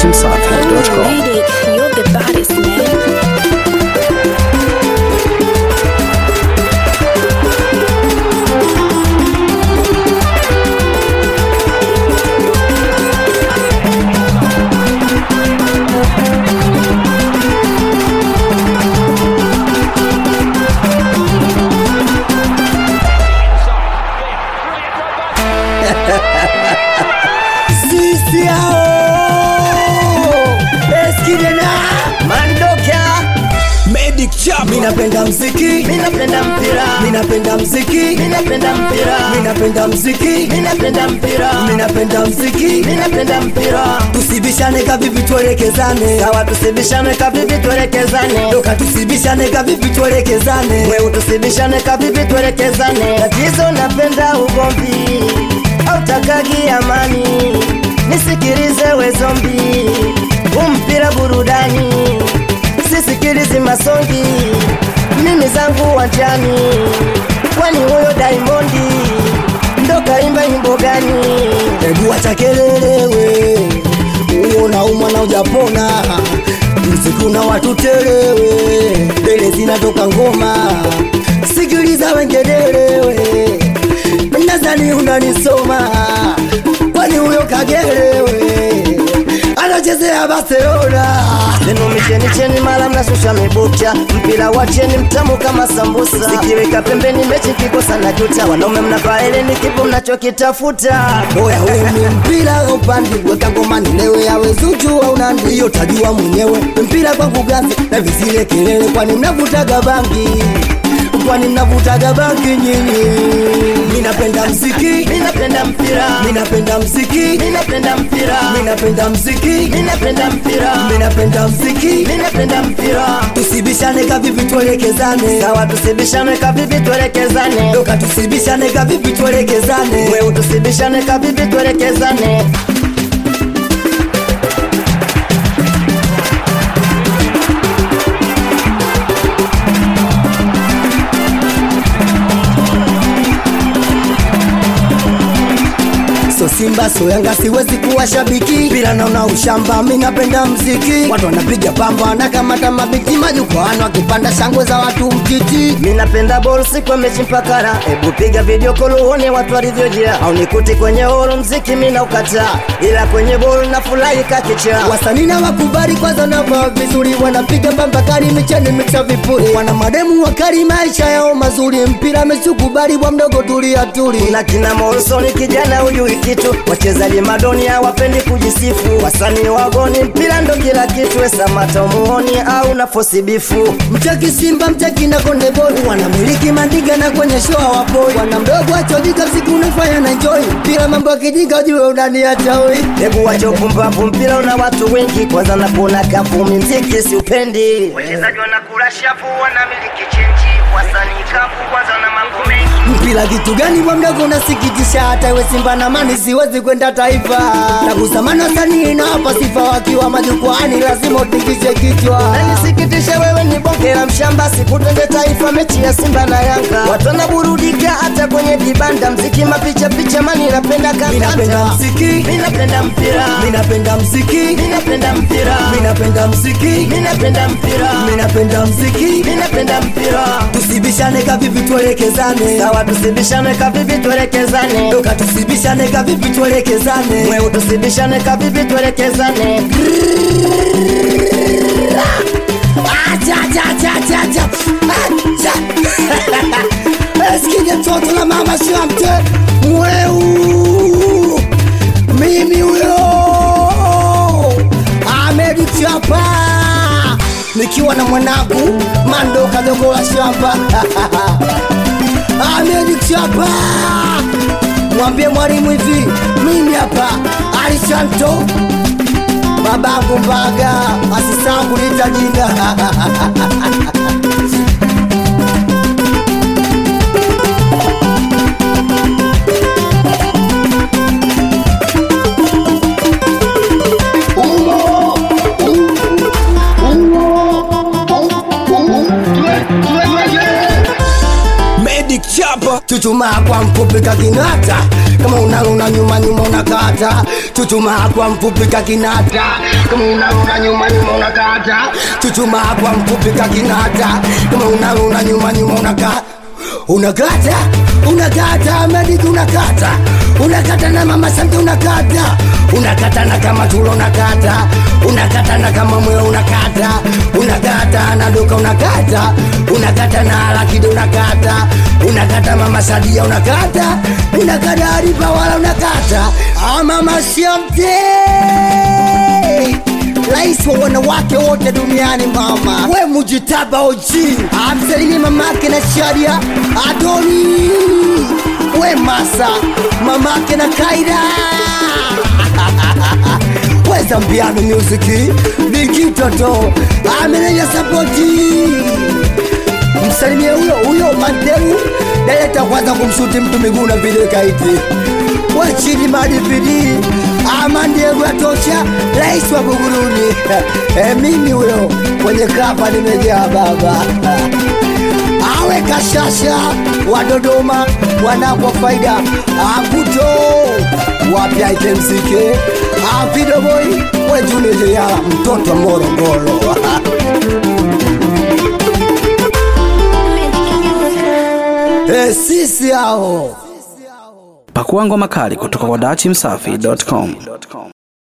dachimsafi.com. Lady, you're the baddest man. sisi hao eskidena mandoka medic chap minapenda mziki Minapenda mpira, minapenda mziki minapenda mpira, minapenda mziki minapenda mpira, minapenda mziki minapenda mpira. tusibishane kavivi tuelekezane Sawa, tusibishane kavivi tuelekezane, doka tusibishane kavivi tuelekezane wewe tusibishane kavivi tuelekezane. Tatizo napenda ugomvi, autakagi amani, nisikilize we zombi, umpira burudani, sisikilizi masongi, mimi zangu wanjani, kwani huyo Diamondi ndo kaimba nyimbo gani? hebu acha kelelewe uona umwana ujapona msiku na watu telewe mbele zinatoka ngoma sikiliza wengelelewe nadhani unanisoma kwani huyo kagelewe anachezea barcelona Zenu micheni cheni mala mnashusha mibucha mpira wa cheni mtamu kama sambusa sikiweka pembeni mechi kikosa na juta wanaume mnafaele ni kipo mnachokitafuta oya weni mpira upandi weka ngoma nilewe yawe zuchu au nandi hiyo tajua mwenyewe mpira kwangu gazi na visile kelele kwani mnavutaga bangi kwani mnavutaga bangi nyinyi minapenda mziki minapenda mpira minapenda mziki minapenda mpira minapenda mziki minapenda mpira minapenda mziki minapenda mpira tusibishane kavivi tuelekezane sawa tusibishane kavivi tuelekezane doka tusibishane kavivi tuelekezane wewe tusibishane kavivi tuelekezane so simba so yanga siwezi kuwa shabiki bila naona ushamba mi napenda mziki watu wanapiga pamba wanakamata mabiti majukwani wakipanda shangwe za watu mtiti minapenda bol siku mechi mpakara ebu piga video call uone watu walivyojia au nikuti kwenye holo mziki mina ukataa ila kwenye bol na furahi kakicha wasanii na wakubali kwanza navaa vizuri wanapiga pamba kali micheni mixa vipuri wana mademu wakali maisha yao mazuri mpira mechukubali bwa mdogo tulia tuli na kina Morrison kijana huyu kitu wachezaji madoni hawapendi kujisifu wasanii wagoni mpira ndo kila kitu esamata umuoni au na fosi bifu mchaki simba mchaki na konde boy wanamiliki mandiga na kwenye show hawapoi wana mdogo achojika siku unafanya na enjoy mpira mambo akijika jue unaniacha hoi hebu wache upumbavu mpira una watu wengi kwanza nakuona kafumi mziki siupendi wachezaji wanakula shafu wanamiliki chenji wasanii kafu kwanza na mambo mengi mpira kitu gani bwa mdogo unasikitisha hata iwe simba na mani siwezi kwenda taifa na kusamana wasanii na hapa sifa wakiwa majukwaani lazima utingishe kichwa nanisikitishe wewe ni bonge la mshamba sikutende taifa mechi ya simba na yanga watu wanaburudika hata kwenye vibanda mziki mapicha picha mani napenda minapenda kandanda mziki minapenda mpira minapenda mziki minapenda mpira minapenda mziki minapenda mpira minapenda mziki minapenda mpira tusibishane kavivi tuelekezane sawa tusibishane kavivi tuelekezane doka tusibishane kavivi tuelekezane wewe tusibishane kavivi tuelekezane Acha, acha, acha, acha, acha. Acha. Eskide toto la mama shamte mweu mimi huyo Ahmed Chapa nikiwa na mwanangu Mando kadogo la shamba Ahmed Chapa mwambie mwalimu hivi mimi hapa Alishanto babangu Mbaga asisangu nita jina Medic Chapa chuchumaa kwa mfupi kakinata kama unaluna nyuma nyuma unakata chuchumaa kwa mfupi kakinata kama unaona nyuma nyuma unakata chuchuma kwa mfupi kakinata kama unaona nyuma nyuma unakata unakata unakata mediki unakata unakata na mama sante unakata unakata na kama tulo unakata unakata na kama moyo unakata unakata na duka unakata unakata na lakide unakata unakata mama sadia unakata unakata aripa wala unakata ah, mama siamte rais wa wanawake wote duniani mama we mujitaba oji amsalimie mamake na sharia adoni we masa mamake na kaida we zambiano musiki nikitoto ameneja sapoti msalimie huyo huyo manteu daleta kwanza kumshuti mtu miguu na vile kaiti wachini madipidi amandiegu yatosha rais wa buguruni e, mimi huyo kwenye kapa nimejaa baba awe kashasha wa dodoma wanakwa faida akuto wapya ikemsike avidoboi wejunejeyala mtoto wa morogoro e, sisi hao Pakua ngoma kali kutoka kwa dachimsafi.com.